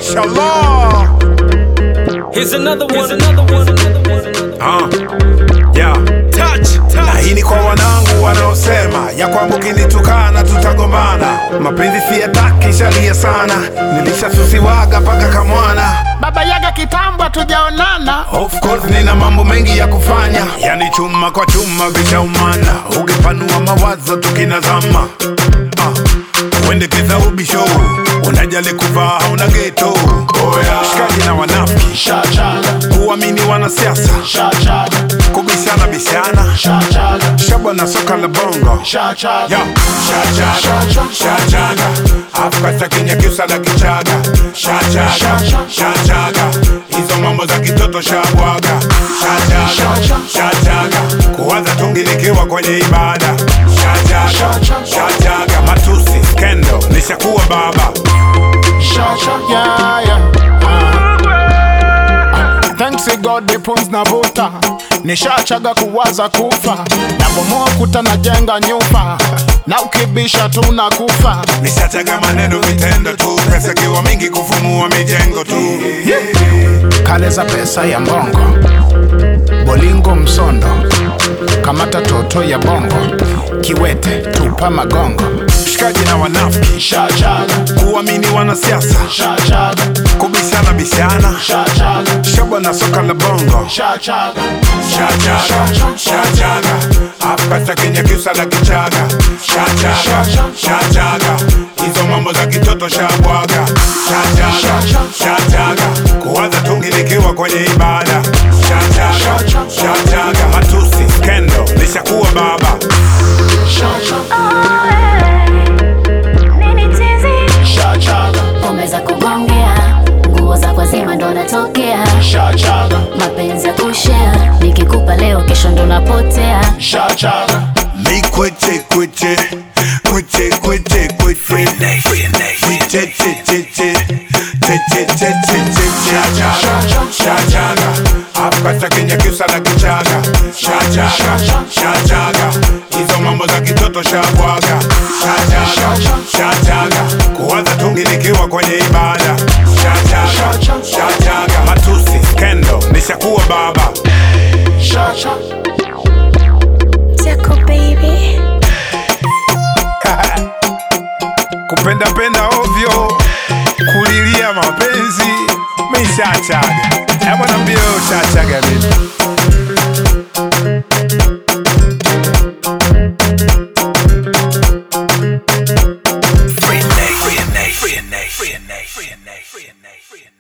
Mashallah. Here's another one, another one, another one. Ah, yeah. Touch, Na touch. hii ni kwa wanangu wanaosema ya kwamba ukinitukana tutagombana. Mapenzi siyataki, shalia sana, nilishasusiwaga mpaka kamwana. baba yaga kitambo tujaonana Of course nina mambo mengi ya kufanya, yani chuma kwa chuma vishaumana, ukipanua mawazo tukinazama. Ah, uendekeza ubisho, unajali kuvaa hauna geto. Oya, shikaji na wanafiki, shachaga kuamini wanasiasa, shachaga kubishana bishana, shachaga shabwa na soka la bongo. shachaga Yo, shachaga, shachaga, Afrika Kenya kiusa na kichaga, shachaga, shachaga, hizo mambo za kitoto shabwaga, shachaga, shachaga, kuwaza tungi nikiwa kwenye ibada, shachaga, shachaga, matusi, skendo, nishakuwa baba, shachaga yeah. Ah, Thanks to God the pumps na vuta nishachaga kuwaza kufa nabomoa kuta na jenga nyumba na ukibisha tuna kufa nishachaga maneno vitendo tu, pesa kiwa mingi kufumua mijengo tu, kale za pesa ya mbongo bolingo msondo kamata toto ya bongo kiwete tupa magongo shikaji na wanafiki, shachaga kuamini wanasiasa, shachaga kubishana bishana, shachaga shabwa na soka la bongo shachaga Shachaga, shachaga, Afrika Kenya kiusa na kichaga, shachaga, shachaga, hizo mambo za kitoto shabwaga, shachaga, shachaga, kuwaza tungi nikiwa kwenye ibada, shachaga, shachaga, matusi, skendo, nishakuwa baba, Nini tizi? shachaga Pombe za kugongea, nguo za kwa zima ndo natokea, shachaga mapenzi ya kushare, nikikupa leo kesho ndo napotea. shachaga mi kweche kweche, kweche kweche kweche, kweche che che che, che che che che che, shachaga, shachaga, Afrika Kenya kiusa na kichaga, shachaga, shachaga, hizo mambo za kitoto shabwaga, shachaga, shachaga, kuwaza tungi nikiwa kwenye ibada, shachaga, shachaga, matusi, skendo, nishakuwa baba. shachaga Tiako baby. kupenda penda ovyo, kulilia mapenzi, mishachaga. Hebu niambie wewe ushachaga vipi? Free Nate, free Nate, free Nate, free Nate, free Nate, free Nate, free Nate.